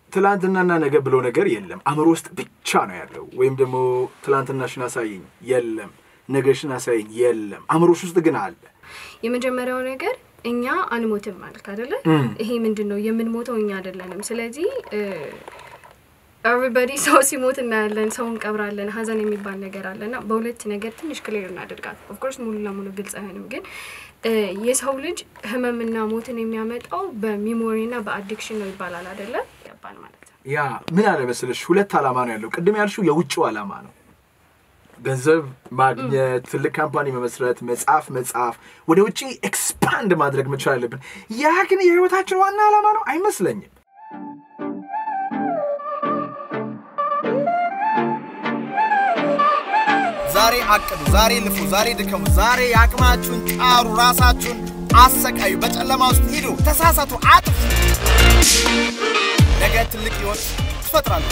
ትላንትናና ነገ ብሎ ነገር የለም። አእምሮ ውስጥ ብቻ ነው ያለው። ወይም ደግሞ ትላንትናሽን አሳየኝ የለም፣ ነገሽን አሳየኝ የለም። አእምሮሽ ውስጥ ግን አለ። የመጀመሪያው ነገር እኛ አንሞትም ማለት አይደለ? ይሄ ምንድን ነው የምንሞተው እኛ አይደለንም። ስለዚህ ኤቨሪበዲ ሰው ሲሞት እናያለን፣ ሰው እንቀብራለን፣ ሀዘን የሚባል ነገር አለና በሁለት ነገር ትንሽ ክሊር እናደርጋል። ኦፍኮርስ ሙሉ ለሙሉ ግልጽ አይሆንም፣ ግን የሰው ልጅ ህመምና ሞትን የሚያመጣው በሚሞሪና በአዲክሽን ነው ይባላል አይደለ? ያባል ማለት ነው። ያ ምን አለ መሰለሽ፣ ሁለት ዓላማ ነው ያለው። ቅድም ያልሽው የውጭው ዓላማ ነው ገንዘብ ማግኘት፣ ትልቅ ካምፓኒ መመስረት፣ መጽሐፍ መጽሐፍ፣ ወደ ውጭ ኤክስፓንድ ማድረግ መቻል አለብን። ያ ግን የህይወታችን ዋና ዓላማ ነው አይመስለኝም። ዛሬ አቅዱ፣ ዛሬ ልፉ፣ ዛሬ ድከሙ፣ ዛሬ የአቅማችሁን ጣሩ፣ ራሳችሁን አሰቃዩ፣ በጨለማ ውስጥ ሂዱ፣ ተሳሳቱ፣ አጥፉ። ነገ ትልቅ ህይወት ትፈጥራለሁ።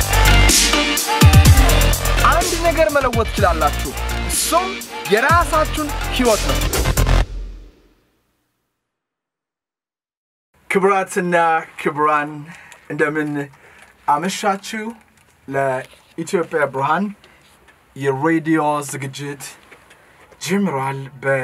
አንድ ነገር መለወጥ ትችላላችሁ። እሱም የራሳችሁን ህይወት ነው። ክቡራትና ክቡራን እንደምን አመሻችሁ። ለኢትዮጵያ ብርሃን የሬዲዮ ዝግጅት ጀምሯል።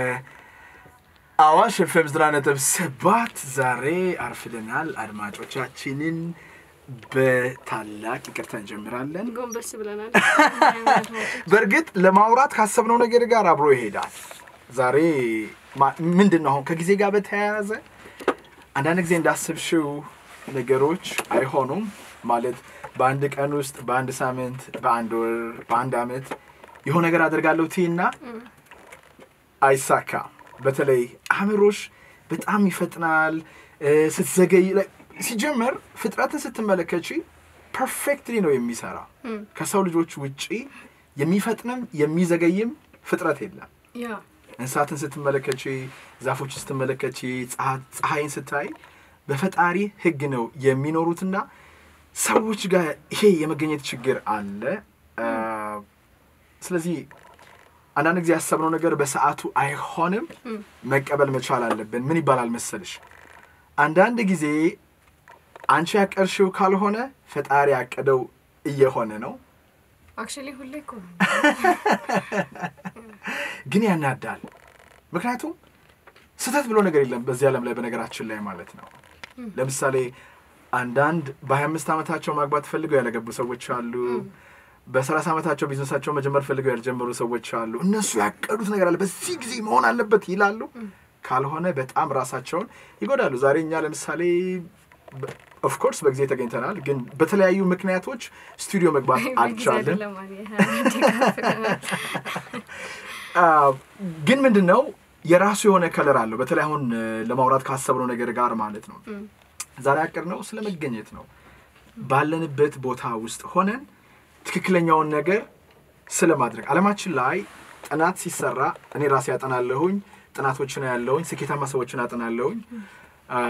በአዋሽ ኤፍኤም ዘጠና ነጥብ ሰባት ዛሬ አርፍደናል። አድማጮቻችንን በታላቅ ይቅርታ እንጀምራለን። ጎንበስ ብለናል። በእርግጥ ለማውራት ካሰብነው ነገር ጋር አብሮ ይሄዳል። ዛሬ ማ- ምንድን ነው አሁን ከጊዜ ጋር በተያያዘ አንዳንድ ጊዜ እንዳስብሽው ነገሮች አይሆኑም። ማለት በአንድ ቀን ውስጥ፣ በአንድ ሳምንት፣ በአንድ ወር፣ በአንድ አመት የሆነ ነገር አደርጋለሁ ትይና አይሳካም። በተለይ አእምሮሽ በጣም ይፈጥናል እ፣ ስትዘገይ ላይ- ሲጀመር ፍጥረትን ስትመለከች ፐርፌክትሊ ነው የሚሰራ ከሰው ልጆች ውጪ የሚፈጥንም የሚዘገይም ፍጥረት የለም። ያ እንስሳትን ስትመለከች፣ ዛፎችን ስትመለከች፣ ፀሐ- ፀሐይን ስታይ በፈጣሪ ሕግ ነው የሚኖሩትና ሰዎች ጋር ይሄ የመገኘት ችግር አለ። አ፣ ስለዚህ አንዳንድ ጊዜ ያሰብነው ነገር በሰዓቱ አይሆንም፣ መቀበል መቻል አለብን። ምን ይባላል መሰልሽ? አንዳንድ ጊዜ አንቺ ያቀርሽው ካልሆነ ፈጣሪ ያቀደው እየሆነ ነው። አክቹዋሊ ሁሌ እኮ ነው። ግን ያናዳል። ምክንያቱም ስህተት ብሎ ነገር የለም በዚህ ዓለም ላይ በነገራችን ላይ ማለት ነው። ለምሳሌ አንዳንድ በ25 ዓመታቸው ማግባት ፈልገው ያለገቡ ሰዎች አሉ። በ30 ዓመታቸው ቢዝነሳቸው መጀመር ፈልገው ያልጀመሩ ሰዎች አሉ። እነሱ ያቀዱት ነገር አለ፣ በዚህ ጊዜ መሆን አለበት ይላሉ። ካልሆነ በጣም ራሳቸውን ይጎዳሉ። ዛሬ እኛ ለምሳሌ ኦፍኮርስ በጊዜ ተገኝተናል፣ ግን በተለያዩ ምክንያቶች ስቱዲዮ መግባት በጊዜ አልቻልን። አይደለም ማለት አ፣ ግን ምንድን ነው የራሱ የሆነ ከለር አለው። በተለይ አሁን እ፣ ለማውራት ካሰብነው ነገር ጋር ማለት ነው። ዛሬ ያቀድነው ስለ መገኘት ነው። ባለንበት ቦታ ውስጥ ሆነን ትክክለኛውን ነገር ስለ ማድረግ አለማችን ላይ ጥናት ሲሰራ እኔ ራሴ ያጠናለሁኝ፣ ጥናቶችን ያለውኝ፣ ስኬታማ ሰዎችን አጠናለሁኝ። አ፣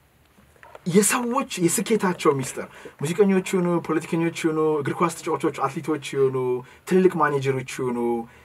የሰዎች የስኬታቸው ሚስጥር ሙዚቀኞች ይሁኑ፣ ፖለቲከኞች ይሁኑ፣ እግር ኳስ ተጫዋቾች፣ አትሌቶች ይሁኑ፣ ትልልቅ ማኔጀሮች ይሁኑ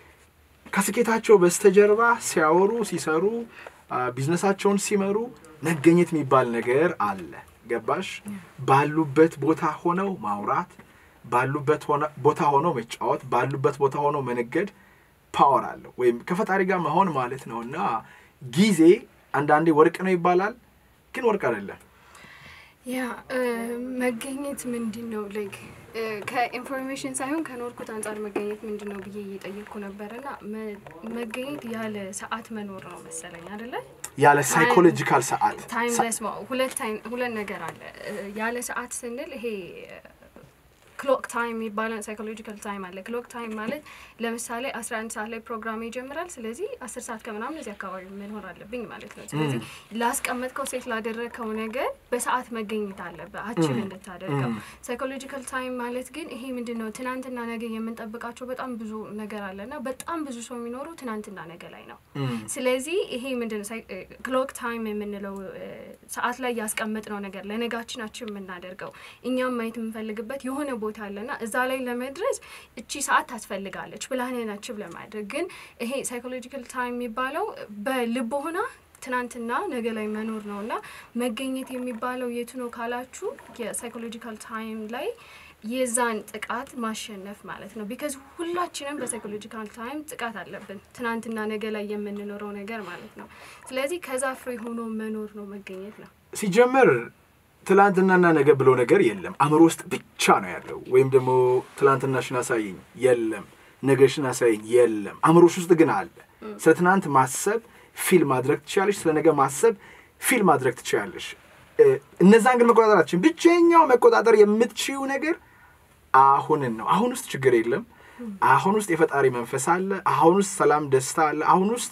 ከስኬታቸው በስተጀርባ ሲያወሩ ሲሰሩ አ፣ ቢዝነሳቸውን ሲመሩ መገኘት የሚባል ነገር አለ። ገባሽ? ባሉበት ቦታ ሆነው ማውራት፣ ባሉበት ሆነ- ቦታ ሆነው መጫወት፣ ባሉበት ቦታ ሆነው መነገድ ፓወር አለው ወይም ከፈጣሪ ጋር መሆን ማለት ነው። እና ጊዜ አንዳንዴ ወርቅ ነው ይባላል፣ ግን ወርቅ አይደለም። ያ እ፣ መገኘት ምንድን ነው ላይክ ከኢንፎርሜሽን ሳይሆን ከኖርኩት አንጻር መገኘት ምንድን ነው ብዬ እየጠየቅኩ ነበር እና መ- መገኘት ያለ ሰዓት መኖር ነው መሰለኝ አደለ? ያለ ሳይኮሎጂካል ሰዓት ታይምለስ ሁለት ታይም- ሁለት ነገር አለ እ፣ ያለ ሰዓት ስንል ይሄ ክሎክ ታይም የሚባለው ሳይኮሎጂካል ታይም አለ። ክሎክ ታይም ማለት ለምሳሌ አስራ አንድ ሰዓት ላይ ፕሮግራም ይጀምራል። ስለዚህ አስር ሰዓት ከምናምን እዚህ አካባቢ መኖር አለብኝ ማለት ነው። ስለዚህ ላስቀመጥከው ሴት ላደረግከው ነገር በሰዓት መገኘት አለብህ አችል እንድታደርገው። ሳይኮሎጂካል ታይም ማለት ግን ይሄ ምንድን ነው? ትናንትና ነገ የምንጠብቃቸው በጣም ብዙ ነገር አለና በጣም ብዙ ሰው የሚኖረው ትናንትና ነገ ላይ ነው። ስለዚህ ይሄ ምንድን ነው ክሎክ ታይም የምንለው እ፣ ሰዓት ላይ ያስቀመጥነው ነገር ለነጋችናችን የምናደርገው እኛም ማየት የምንፈልግበት የሆነ ቦታ አለና እዛ ላይ ለመድረስ እቺ ሰዓት ታስፈልጋለች ፕላንህን አችብ ለማድረግ ግን ይሄ ሳይኮሎጂካል ታይም የሚባለው በልብ ሆና ትናንትና ነገ ላይ መኖር ነው እና መገኘት የሚባለው የቱ ነው ካላችሁ የሳይኮሎጂካል ታይም ላይ የዛን ጥቃት ማሸነፍ ማለት ነው። ቢካዝ ሁላችንም በሳይኮሎጂካል ታይም ጥቃት አለብን፣ ትናንትና ነገ ላይ የምንኖረው ነገር ማለት ነው። ስለዚህ ከዛ ፍሬ ሆኖ መኖር ነው መገኘት ነው። ሲጀመር ትላንትናና ነገ ብሎ ነገር የለም። አእምሮ ውስጥ ብቻ ነው ያለው። ወይም ደግሞ ትላንትናሽን አሳየኝ የለም፣ ነገሽን አሳየኝ የለም። አእምሮሽ ውስጥ ግን አለ። ስለ ትናንት ማሰብ ፊል ማድረግ ትችላለሽ። ስለ ነገ ማሰብ ፊል ማድረግ ትችላለሽ። እ፣ እነዛን ግን መቆጣጠራችን ብቸኛው መቆጣጠር የምትችይው ነገር አሁንን ነው። አሁን ውስጥ ችግር የለም። አሁን ውስጥ የፈጣሪ መንፈስ አለ። አሁን ውስጥ ሰላም፣ ደስታ አለ። አሁን ውስጥ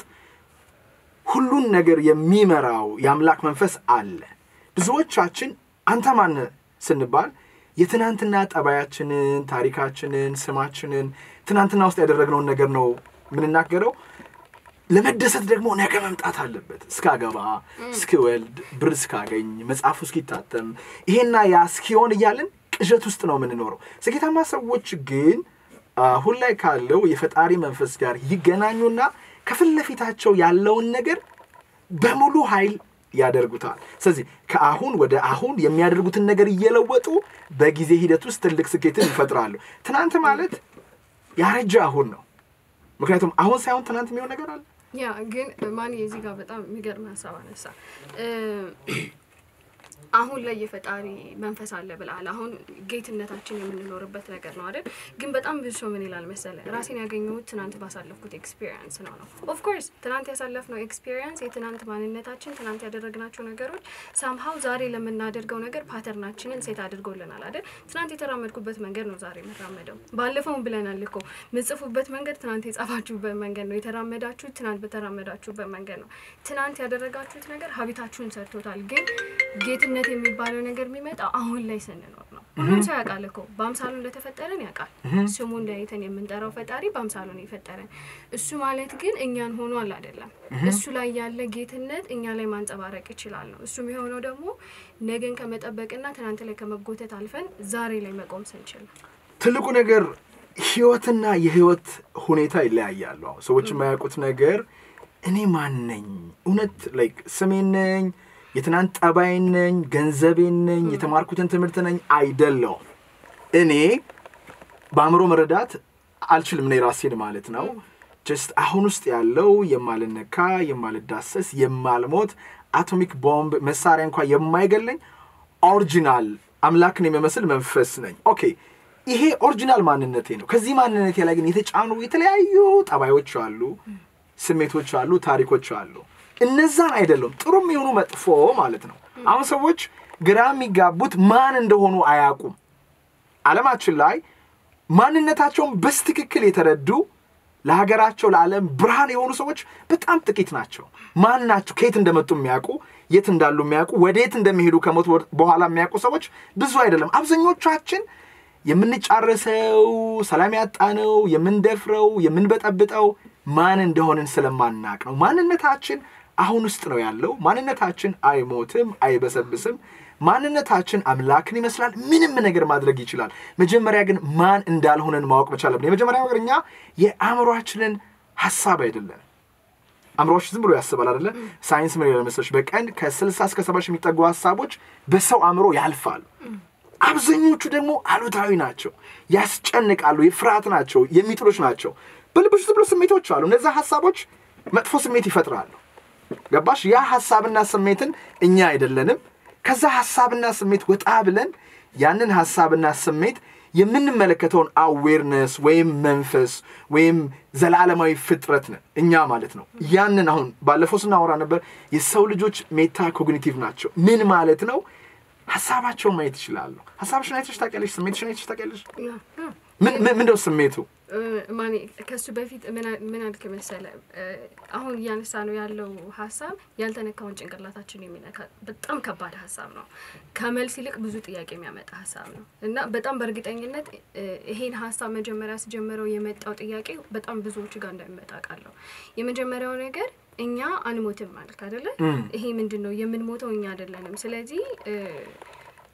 ሁሉን ነገር የሚመራው የአምላክ መንፈስ አለ። ብዙዎቻችን አንተ ማን ስንባል የትናንትና ጠባያችንን፣ ታሪካችንን፣ ስማችንን ትናንትና ውስጥ ያደረግነውን ነገር ነው የምንናገረው። ለመደሰት ደግሞ ነገ መምጣት አለበት። እስካገባ፣ እስክወልድ፣ ብር እስካገኝ፣ መጽሐፉ እስኪታተም፣ ይሄና ያ እስኪሆን እያልን ቅዠት ውስጥ ነው የምንኖረው። ስኬታማ ሰዎች ግን አሁን ላይ ካለው የፈጣሪ መንፈስ ጋር ይገናኙና ከፊት ለፊታቸው ያለውን ነገር በሙሉ ኃይል ያደርጉታል። ስለዚህ ከአሁን ወደ አሁን የሚያደርጉትን ነገር እየለወጡ በጊዜ ሂደት ውስጥ ትልቅ ስኬትን ይፈጥራሉ። ትናንት ማለት ያረጀ አሁን ነው። ምክንያቱም አሁን ሳይሆን ትናንት የሚሆን ነገር አለ። ያ ግን ማን የዚህ ጋር በጣም የሚገርም ሀሳብ አነሳ። እ፣ አሁን ላይ የፈጣሪ መንፈስ አለ ብላል። አሁን ጌትነታችን የምንኖርበት ነገር ነው አይደል? ግን በጣም ብዙ ሰው ምን ይላል መሰለ፣ ራሴን ያገኘሁት ትናንት ባሳለፍኩት ኤክስፒሪየንስ ነው ነው። ኦፍኮርስ ትናንት ያሳለፍነው ኤክስፒሪየንስ፣ የትናንት ማንነታችን፣ ትናንት ያደረግናቸው ነገሮች ሳምሃው ዛሬ ለምናደርገው ነገር ፓተርናችንን ሴት አድርጎልናል አይደል? ትናንት የተራመድኩበት መንገድ ነው ዛሬ የምራመደው። ባለፈውን ብለናል እኮ ምጽፉበት መንገድ ትናንት የጻፋችሁበት መንገድ ነው። የተራመዳችሁት ትናንት በተራመዳችሁበት መንገድ ነው። ትናንት ያደረጋችሁት ነገር ሀቢታችሁን ሰርቶታል። ግን ጌትነት የሚባለው ነገር የሚመጣው አሁን ላይ ስንኖር ነው። ሁሉም ሰው ያውቃል እኮ በአምሳሉ እንደተፈጠረን ያውቃል። ስሙን ለይተን የምንጠራው ፈጣሪ በአምሳሉ ነው የፈጠረን። እሱ ማለት ግን እኛን ሆኗል አይደለም። እሱ ላይ ያለ ጌትነት እኛ ላይ ማንጸባረቅ ይችላል ነው። እሱም የሆነው ደግሞ ነገን ከመጠበቅና ትናንት ላይ ከመጎተት አልፈን ዛሬ ላይ መቆም ስንችል ነው። ትልቁ ነገር ህይወትና የህይወት ሁኔታ ይለያያሉ። አሁን ሰዎች የማያውቁት ነገር እኔ ማን ነኝ? እውነት ላይክ ስሜን ነኝ፣ የትናንት ጠባይን ነኝ፣ ገንዘቤን ነኝ፣ የተማርኩትን ትምህርት ነኝ አይደለውም። እኔ በአእምሮ መረዳት አልችልም። እኔ ራሴን ማለት ነው። ጀስት አሁን ውስጥ ያለው የማልነካ የማልዳሰስ የማልሞት አቶሚክ ቦምብ መሳሪያ እንኳ የማይገለኝ ኦሪጂናል አምላክን የሚመስል መንፈስ ነኝ። ኦኬ ይሄ ኦሪጂናል ማንነቴ ነው። ከዚህ ማንነቴ ላይ ግን የተጫኑ የተለያዩ ጠባዮች አሉ፣ ስሜቶች አሉ፣ ታሪኮች አሉ። እነዛን አይደለም ጥሩም የሆኑ መጥፎ ማለት ነው። አሁን ሰዎች ግራ የሚጋቡት ማን እንደሆኑ አያውቁም። ዓለማችን ላይ ማንነታቸውን በስትክክል የተረዱ ለሀገራቸው ለዓለም ብርሃን የሆኑ ሰዎች በጣም ጥቂት ናቸው። ማን ናቸው? ከየት እንደመጡ የሚያውቁ የት እንዳሉ የሚያውቁ ወደየት እንደሚሄዱ ከሞት በኋላ የሚያውቁ ሰዎች ብዙ አይደለም። አብዛኞቻችን የምንጫረሰው ሰላም ያጣነው የምንደፍረው የምንበጠብጠው ማን እንደሆንን ስለማናቅ ነው። ማንነታችን አሁን ውስጥ ነው ያለው። ማንነታችን አይሞትም፣ አይበሰብስም። ማንነታችን አምላክን ይመስላል። ምንም ነገር ማድረግ ይችላል። መጀመሪያ ግን ማን እንዳልሆነን ማወቅ መቻል አለብን። የመጀመሪያ ነገር እኛ የአእምሯችንን ሀሳብ አይደለም። አእምሯችን ዝም ብሎ ያስባል አይደለ? ሳይንስ ምን ይላል መሰለሽ? በቀን ከስልሳ እስከ ሰባ ሺህ የሚጠጉ ሀሳቦች በሰው አእምሮ ያልፋሉ። አብዛኞቹ ደግሞ አሉታዊ ናቸው፣ ያስጨንቃሉ፣ የፍርሃት ናቸው፣ የሚጥሎች ናቸው። በልብሽ ዝም ብሎ ስሜቶች አሉ። እነዚያ ሀሳቦች መጥፎ ስሜት ይፈጥራሉ። ገባሽ? ያ ሀሳብና ስሜትን እኛ አይደለንም። ከዛ ሀሳብና ስሜት ወጣ ብለን ያንን ሀሳብና ስሜት የምንመለከተውን አዌርነስ ወይም መንፈስ ወይም ዘላለማዊ ፍጥረት ነን እኛ ማለት ነው። ያንን አሁን ባለፈው ስናወራ ነበር። የሰው ልጆች ሜታ ኮግኒቲቭ ናቸው። ምን ማለት ነው? ሀሳባቸውን ማየት ይችላሉ። ሀሳብሽን አይተሽ ታውቂያለሽ? ስሜትሽን አይተሽ ታውቂያለሽ? ያ ያ ምን ምን- ምንድነው ስሜቱ? ማኔ ከሱ በፊት ምን አ- ምን አልክ መሰለ፣ አሁን እያነሳ ነው ያለው ሀሳብ ያልተነካውን ጭንቅላታችን የሚነካ በጣም ከባድ ሀሳብ ነው። ከመልስ ይልቅ ብዙ ጥያቄ የሚያመጣ ሀሳብ ነው እና በጣም በእርግጠኝነት እ፣ ይሄን ሀሳብ መጀመሪያ ስጀምረው የመጣው ጥያቄ በጣም ብዙዎቹ ጋር እንደሚመጣ ቃለሁ። የመጀመሪያው ነገር እኛ አንሞትም ማለት አይደለ? ይሄ ምንድን ነው የምንሞተው እኛ አይደለንም። ስለዚህ እ፣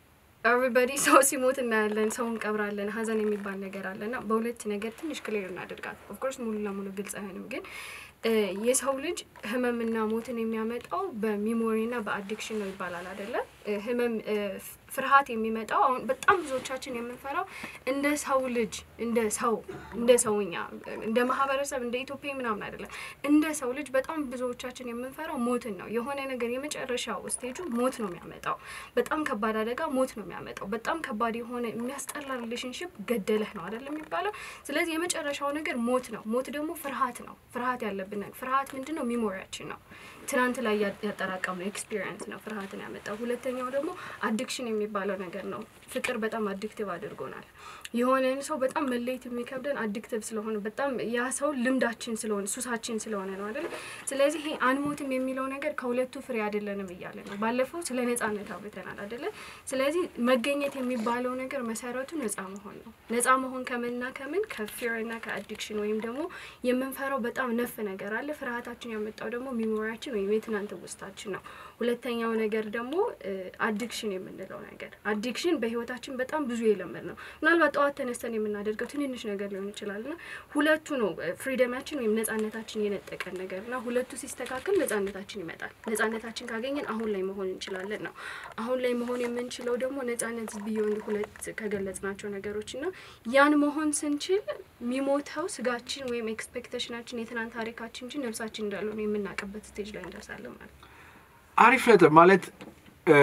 ኤቨሪባዲ ሰው ሲሞት እናያለን፣ ሰው እንቀብራለን፣ ሀዘን የሚባል ነገር አለ እና በሁለት ነገር ትንሽ ክሊር እናደርጋት። ኦፍኮርስ ሙሉ ለሙሉ ግልጽ አይሆንም፣ ግን እ፣ የሰው ልጅ ህመምና ሞትን የሚያመጣው በሚሞሪና በአዲክሽን ነው ይባላል አይደለ? እ፣ ህመም እ፣ ፍ- ፍርሃት የሚመጣው አሁን በጣም ብዙዎቻችን የምንፈራው እንደ ሰው ልጅ እንደ ሰው እንደ ሰውኛ እንደ ማህበረሰብ እንደ ኢትዮጵያ ምናምን አይደለም። እንደ ሰው ልጅ በጣም ብዙዎቻችን የምንፈራው ሞትን ነው። የሆነ ነገር የመጨረሻው ስቴጁ ሞት ነው የሚያመጣው። በጣም ከባድ አደጋ ሞት ነው የሚያመጣው። በጣም ከባድ የሆነ የሚያስጠላ ሪሌሽንሽፕ ገደለህ ነው አይደለም የሚባለው። ስለዚህ የመጨረሻው ነገር ሞት ነው። ሞት ደግሞ ፍርሃት ነው። ፍርሃት ያለብን ነገር ፍርሃት ምንድን ነው? ሚሞሪያችን ነው። ትናንት ላይ ያ- ያጠራቀምነው ኤክስፒሪየንስ ነው ፍርሃትን ያመጣው። ሁለተኛው ደግሞ አዲክሽን የሚባለው ነገር ነው። ፍቅር በጣም አዲክቲቭ አድርጎናል። የሆነን ሰው በጣም መለየት የሚከብደን አዲክቲቭ ስለሆነ በጣም ያ ሰው ልምዳችን ስለሆነ ሱሳችን ስለሆነ ነው አይደል? ስለዚህ ይሄ አንሞትም የሚለው ነገር ከሁለቱ ፍሬ አይደለንም እያለ ነው። ባለፈው ስለ ነጻነት አውርተናል አይደለ? ስለዚህ መገኘት የሚባለው ነገር መሰረቱ ነጻ መሆን ነው። ነጻ መሆን ከምንና ከምን ከፊር እና ከአዲክሽን ወይም ደግሞ የምንፈራው በጣም ነፍ ነገር አለ። ፍርሃታችን ያመጣው ደግሞ ሚሞሪያችን ወይም የትናንት ውስጣችን ነው። ሁለተኛው ነገር ደግሞ አዲክሽን የምንለው ነገር አዲክሽን በህይወታችን በጣም ብዙ የለመድ ነው። ምናልባት ጠዋት ተነስተን የምናደርገው ትንንሽ ነገር ሊሆን ይችላል ና ሁለቱ ነው ፍሪደማችን ወይም ነጻነታችን የነጠቀን ነገር ና ሁለቱ ሲስተካከል ነጻነታችን ይመጣል። ነጻነታችን ካገኘን አሁን ላይ መሆን እንችላለን ነው። አሁን ላይ መሆን የምንችለው ደግሞ ነጻነት ቢዮንድ ሁለት ከገለጽናቸው ነገሮች ና ያን መሆን ስንችል የሚሞተው ስጋችን ወይም ኤክስፔክቴሽናችን የትናንት ታሪካችን እንጂ ነፍሳችን እንዳልሆነ የምናውቅበት ስቴጅ ላይ እንደርሳለን ማለት ነው። አሪፍ ነጥብ ማለት እ፣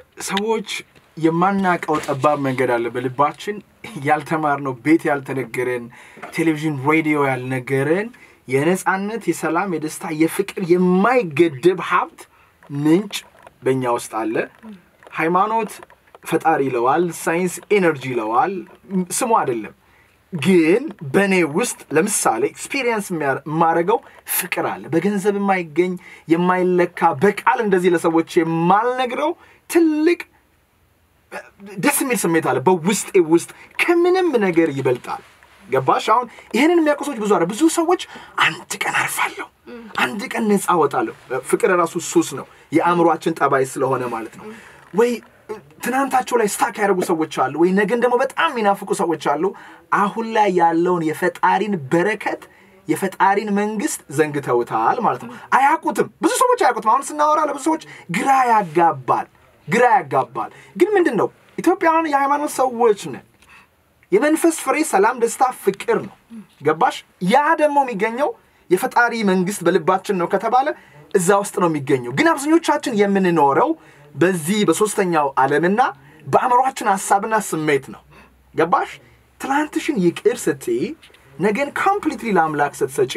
ሰዎች የማናውቀው ጠባብ መንገድ አለ በልባችን ያልተማርነው ቤት ያልተነገረን ቴሌቪዥን ሬዲዮ ያልነገረን የነፃነት የሰላም የደስታ የፍቅር የማይገደብ ሀብት ምንጭ በእኛ ውስጥ አለ ሃይማኖት ፈጣሪ ይለዋል ሳይንስ ኤነርጂ ይለዋል ም- ስሙ አይደለም ግን በእኔ ውስጥ ለምሳሌ ኤክስፒሪየንስ የማደርገው ፍቅር አለ በገንዘብ የማይገኝ የማይለካ በቃል እንደዚህ ለሰዎች የማልነግረው ትልቅ ደስ የሚል ስሜት አለ በውስጤ ውስጥ ከምንም ነገር ይበልጣል ገባሽ አሁን ይህንን የሚያውቁ ሰዎች ብዙ አለ ብዙ ሰዎች አንድ ቀን አርፋለሁ አንድ ቀን ነፃ ወጣለሁ ፍቅር ራሱ ሱስ ነው የአእምሯችን ጠባይ ስለሆነ ማለት ነው ወይ ትናንታቸው ላይ ስታክ ያደርጉ ሰዎች አሉ ወይ ነገን ደግሞ በጣም የሚናፍቁ ሰዎች አሉ አሁን ላይ ያለውን የፈጣሪን በረከት የፈጣሪን መንግስት ዘንግተውታል ማለት ነው አያውቁትም ብዙ ሰዎች አያውቁትም አሁን ስናወራ ለብዙ ሰዎች ግራ ያጋባል ግራ ያጋባል ግን ምንድን ነው ኢትዮጵያውያን የሃይማኖት ሰዎች ነን የመንፈስ ፍሬ ሰላም ደስታ ፍቅር ነው ገባሽ ያ ደግሞ የሚገኘው የፈጣሪ መንግስት በልባችን ነው ከተባለ እዛ ውስጥ ነው የሚገኘው ግን አብዛኞቻችን የምንኖረው በዚህ በሶስተኛው ዓለምና በአእምሯችን ሀሳብና ስሜት ነው ገባሽ ትላንትሽን ይቅር ስትይ ነገን ኮምፕሊትሊ ለአምላክ ስትሰጪ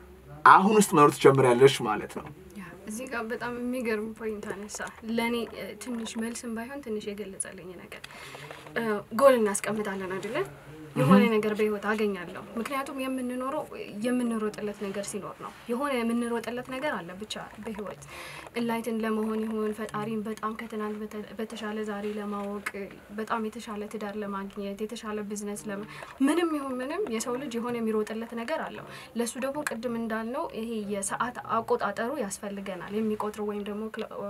አሁን ውስጥ መኖር ትጀምሪያለሽ ማለት ነው ያ፣ እዚህ ጋር በጣም የሚገርም ፖይንት አነሳ። ለእኔ እ፣ ትንሽ መልስም ባይሆን ትንሽ የገለጸልኝ ነገር እ፣ ጎል እናስቀምጣለን አይደለን? የሆነ ነገር በህይወት አገኛለሁ። ምክንያቱም የምንኖረው የምንሮጥለት ነገር ሲኖር ነው። የሆነ የምንሮጥለት ነገር አለ ብቻ በህይወት እንላይትን ለመሆን ይሁን ፈጣሪን በጣም ከትናንት በተ- በተሻለ ዛሬ ለማወቅ በጣም የተሻለ ትዳር ለማግኘት የተሻለ ቢዝነስ ለመ ምንም ይሁን ምንም የሰው ልጅ የሆነ የሚሮጥለት ነገር አለው። ለእሱ ደግሞ ቅድም እንዳልነው ይሄ የሰዓት አቆጣጠሩ ያስፈልገናል። የሚቆጥሩ ወይም ደግሞ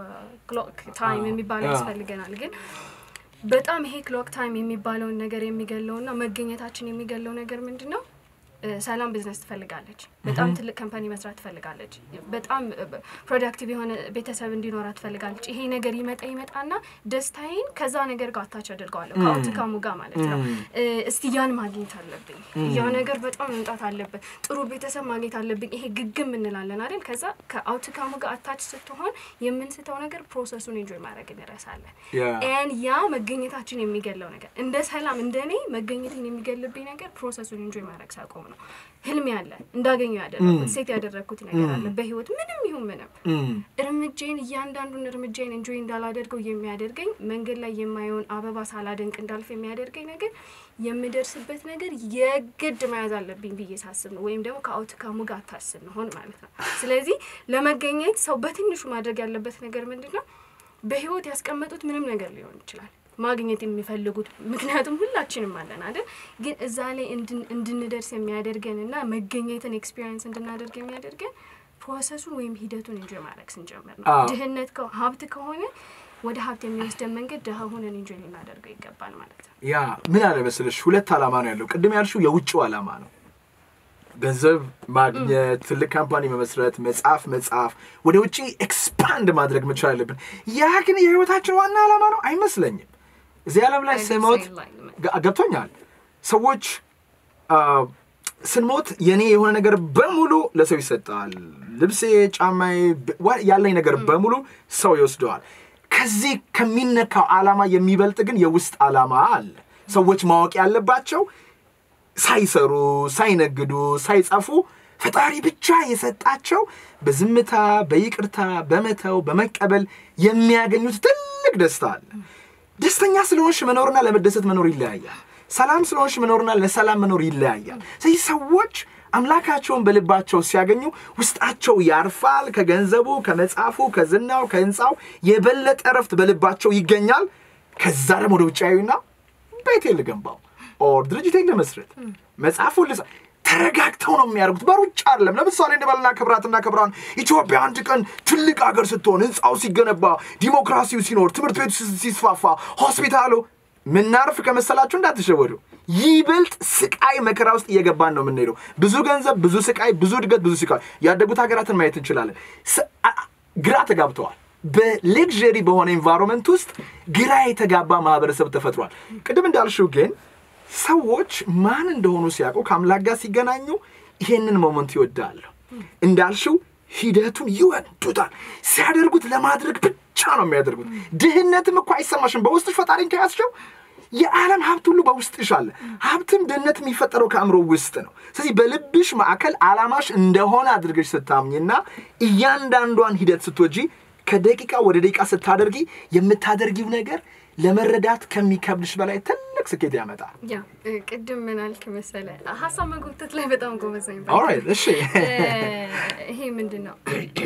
ክሎክ ታይም የሚባለው አዎ። ያስፈልገናል ግን በጣም ይሄ ክሎክ ታይም የሚባለውን ነገር የሚገለውና መገኘታችን የሚገለው ነገር ምንድን ነው? እ፣ ሰላም ቢዝነስ ትፈልጋለች። በጣም ትልቅ ካምፓኒ መስራት ትፈልጋለች። በጣም ፕሮዳክቲቭ የሆነ ቤተሰብ እንዲኖራት ትፈልጋለች። ይሄ ነገር ይመጣ ይመጣና ደስታዬን ከዛ ነገር ጋር አታች አድርገዋለሁ ከአውትካሙ ጋር ማለት ነው። እ፣ እስቲ ያን ማግኘት አለብኝ፣ ያ ነገር በጣም መምጣት አለበት፣ ጥሩ ቤተሰብ ማግኘት አለብኝ። ይሄ ግግም እንላለን አይደል? ከዛ ከአውትካሙ ጋር አታች ስትሆን የምንስተው ነገር ፕሮሰሱን ኢንጆይ ማድረግ እንረሳለን። Yeah. ኤን ያ መገኘታችን የሚገለው ነገር እንደ ሰላም እንደ እኔ መገኘትን የሚገልብኝ ነገር ፕሮሰሱን ኢንጆይ ማድረግ ሳቆም ነው። ህልሜ አለ እንዳገኘው ያደረግኩት ሴት ያደረግኩት ነገር አለ በህይወት ምንም ይሁን ምንም እርምጃዬን እያንዳንዱን እርምጃዬን እንጆይ እንዳላደርገው የሚያደርገኝ መንገድ ላይ የማየውን አበባ ሳላደንቅ እንዳልፍ የሚያደርገኝ ነገር የምደርስበት ነገር የግድ መያዝ አለብኝ ብዬ ሳስብ ነው። ወይም ደግሞ ከአውትካሙ ጋር አታስብ መሆን ማለት ነው። ስለዚህ ለመገኘት ሰው በትንሹ ማድረግ ያለበት ነገር ምንድን ነው? በህይወት ያስቀመጡት ምንም ነገር ሊሆን ይችላል ማግኘት የሚፈልጉት ምክንያቱም ሁላችንም አለን አይደል ግን እዛ ላይ እንድን- እንድንደርስ የሚያደርገን እና መገኘትን ኤክስፒሪየንስ እንድናደርግ የሚያደርገን ፕሮሰሱን ወይም ሂደቱን እንጆ ማድረግ ስንጀምር ነው አዎ። ድህነት ከ- ሀብት ከሆነ ወደ ሀብት የሚወስደን መንገድ ድሀ ሆነን እንጆይ ልናደርገው ይገባል ማለት ነው። ያ ምን አለ መሰለሽ፣ ሁለት ዓላማ ነው ያለው። ቅድም ያልሽው የውጭው ዓላማ ነው፣ ገንዘብ ማግኘት፣ ትልቅ ካምፓኒ መመስረት፣ መጽሐፍ መጽሐፍ፣ ወደ ውጭ ኤክስፓንድ ማድረግ መቻል አለብን። ያ ግን የህይወታችን ዋና ዓላማ ነው አይመስለኝም። እዚህ ዓለም ላይ I ስሞት say like- ጋ- ገብቶኛል። ሰዎች አ፣ ስንሞት የኔ የሆነ ነገር በሙሉ ለሰው ይሰጣል። ልብሴ፣ ጫማዬ፣ ብ- ዋ- ያለኝ ነገር በሙሉ ሰው ይወስደዋል። ከዚህ ከሚነካው ዓላማ የሚበልጥ ግን የውስጥ ዓላማ አለ። ሰዎች ማወቅ ያለባቸው ሳይሰሩ፣ ሳይነግዱ፣ ሳይጻፉ ፈጣሪ ብቻ የሰጣቸው በዝምታ በይቅርታ በመተው በመቀበል የሚያገኙት ትልቅ ደስታ አለ። ደስተኛ ስለሆንሽ መኖርና ለመደሰት መኖር ይለያያል። ሰላም ስለሆንሽ መኖርና ለሰላም መኖር ይለያያል። ስለዚህ ሰዎች አምላካቸውን በልባቸው ሲያገኙ ውስጣቸው ያርፋል። ከገንዘቡ፣ ከመጽሐፉ፣ ከዝናው፣ ከህንፃው የበለጠ እረፍት በልባቸው ይገኛል። ከዛ ደግሞ ወደ ውጭ ያዩና ቤቴን ልገንባው ኦር ድርጅቴን ልመስረት መጽሐፉን ልጻ ተረጋግተው ነው የሚያደርጉት። በሩጫ አይደለም። ለምሳሌ እንበልና ክብራትና ክብራን ኢትዮጵያ አንድ ቀን ትልቅ ሀገር ስትሆን፣ ህንፃው ሲገነባ፣ ዲሞክራሲው ሲኖር፣ ትምህርት ቤቱ ሲ- ሲስፋፋ፣ ሆስፒታሉ ምናርፍ ከመሰላችሁ እንዳትሸወዱ። ይበልጥ ስቃይ መከራ ውስጥ እየገባን ነው የምንሄደው። ብዙ ገንዘብ፣ ብዙ ስቃይ፣ ብዙ እድገት፣ ብዙ ስቃይ። ያደጉት ሀገራትን ማየት እንችላለን። ስ- አ- አ- ግራ ተጋብተዋል። በሌክዠሪ በሆነ ኤንቫይሮንመንት ውስጥ ግራ የተጋባ ማህበረሰብ ተፈጥሯል። ቅድም እንዳልሽው ግን ሰዎች ማን እንደሆኑ ሲያውቁ ከአምላክ ጋር ሲገናኙ ይሄንን ሞመንት ይወዳሉ። እንዳልሽው ሂደቱን ይወዱታል። ሲያደርጉት ለማድረግ ብቻ ነው የሚያደርጉት። ድህነትም እኮ አይሰማሽም። በውስጥሽ ፈጣሪን ከያዝሽው የዓለም ሀብት ሁሉ በውስጥሽ አለ። ሀብትም ድህነት የሚፈጠረው ከአእምሮ ውስጥ ነው። ስለዚህ በልብሽ ማዕከል ዓላማሽ እንደሆነ አድርገሽ ስታምኝና እያንዳንዷን ሂደት ስትወጂ ከደቂቃ ወደ ደቂቃ ስታደርጊ የምታደርጊው ነገር ለመረዳት ከሚከብድሽ በላይ ትልቅ ስኬት ያመጣል። ያ እ፣ ቅድም ምን አልክ መሰለ ሀሳብ መጎተት ላይ በጣም ጎበዝ ነኝ። ኦልራይት እሺ እ፣ ይሄ ምንድን ነው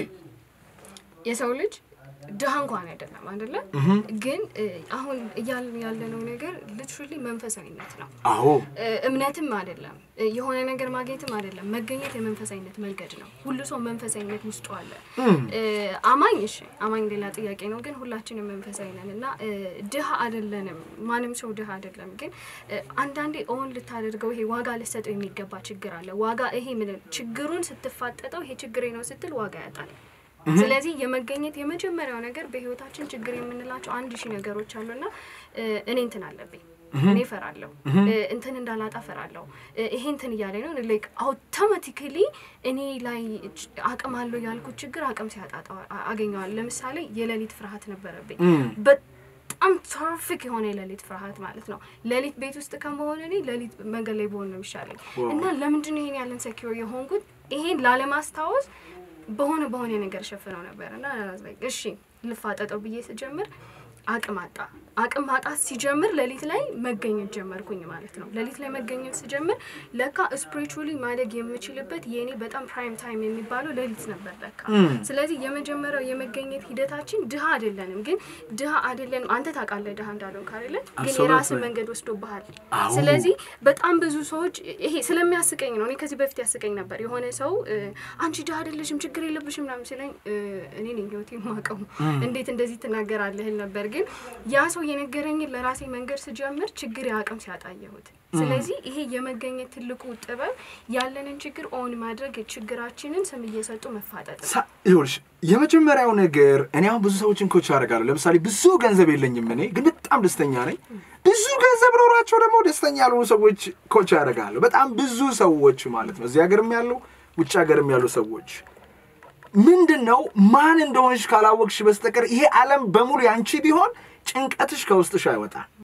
የሰው ልጅ ድሃ እንኳን አይደለም አይደለ? ግን እ፣ አሁን እያልን ያለነው ነገር ልትሹሊ መንፈሳዊነት ነው። አዎ እ፣ እምነትም አይደለም እ፣ የሆነ ነገር ማግኘትም አይደለም። መገኘት የመንፈሳዊነት መንገድ ነው። ሁሉ ሰው መንፈሳዊነት ውስጡ አለ። እ፣ አማኝ እሺ፣ አማኝ ሌላ ጥያቄ ነው። ግን ሁላችንም መንፈሳዊ ነን እና እ፣ ድሃ አይደለንም። ማንም ሰው ድሃ አይደለም። ግን እ፣ አንዳንዴ ኦን ልታደርገው ይሄ ዋጋ ልሰጠው የሚገባ ችግር አለ። ዋጋ ይሄ ምን ችግሩን ስትፋጠጠው ይሄ ችግሬ ነው ስትል ዋጋ ያጣል። ስለዚህ የመገኘት የመጀመሪያው ነገር በህይወታችን ችግር የምንላቸው አንድ ሺህ ነገሮች አሉና እ፣ እኔ እንትን አለብኝ እኔ እፈራለሁ እ፣ እንትን እንዳላጣ እፈራለሁ እ፣ ይሄ እንትን እያለኝ ነው ላይክ አውቶማቲካሊ እኔ ላይ ች- አቅም አለው ያልኩት ችግር አቅም ሲያጣጣ አገኘዋል። ለምሳሌ የሌሊት ፍርሃት ነበረብኝ። በጣም ተርፊክ የሆነ የሌሊት ፍርሃት ማለት ነው። ሌሊት ቤት ውስጥ ከመሆን እኔ ሌሊት መንገድ ላይ በሆን ነው የሚሻለኝ እና ለምንድን ነው ይሄን ያለን ሴኪር የሆንኩት ይሄን ላለማስታወስ በሆነ በሆነ ነገር ሸፍነው ነበር እና like እሺ ልፋጠጠው ብዬ ስጀምር አቅም አጣ። አቅም ማጣት ሲጀምር ሌሊት ላይ መገኘት ጀመርኩኝ ማለት ነው። ሌሊት ላይ መገኘት ስጀምር ለካ ስፒሪቹዋሊ ማደግ የምችልበት የእኔ በጣም ፕራይም ታይም የሚባለው ሌሊት ነበር ለካ። ስለዚህ የመጀመሪያው የመገኘት ሂደታችን ድሃ አይደለንም፣ ግን ድሃ አይደለንም። አንተ ታውቃለህ ድሃ እንዳልሆን ካለ ግን Absolutely. የራስን መንገድ ወስዶብሃል። አዎ። ስለዚህ በጣም ብዙ ሰዎች ይሄ ስለሚያስቀኝ ነው። እኔ ከዚህ በፊት ያስቀኝ ነበር። የሆነ ሰው እ፣ አንቺ ድሃ አይደለሽም ችግር የለብሽም ምናምን ሲለኝ እ፣ እኔ ነኝ ህይወቴ የማውቀው እንዴት እንደዚህ ትናገራለህ እል ነበር። ግን ያ ሰው የነገረኝን ለራሴ መንገድ ስጀምር ችግር የአቅም ሲያጣየሁት። ስለዚህ ይሄ የመገኘት ትልቁ ጥበብ ያለንን ችግር ኦን ማድረግ ችግራችንን ስም እየሰጡ መፋጠጥ ነው። ሳ- ይኸውልሽ የመጀመሪያው ነገር እኔ አሁን ብዙ ሰዎችን ኮች አደርጋለሁ። ለምሳሌ ብዙ ገንዘብ የለኝም እኔ ግን በጣም ደስተኛ ነኝ። ብዙ ገንዘብ ኖሯቸው ደግሞ ደስተኛ ያልሆኑ ሰዎች ኮች ያደርጋለሁ። በጣም ብዙ ሰዎች ማለት ነው። እዚህ ሀገርም ያሉ ውጭ ሀገርም ያሉ ሰዎች ምንድን ነው ማን እንደሆንሽ ካላወቅሽ በስተቀር ይሄ ዓለም በሙሉ ያንቺ ቢሆን ጭንቀትሽ ከውስጥሽ አይወጣም።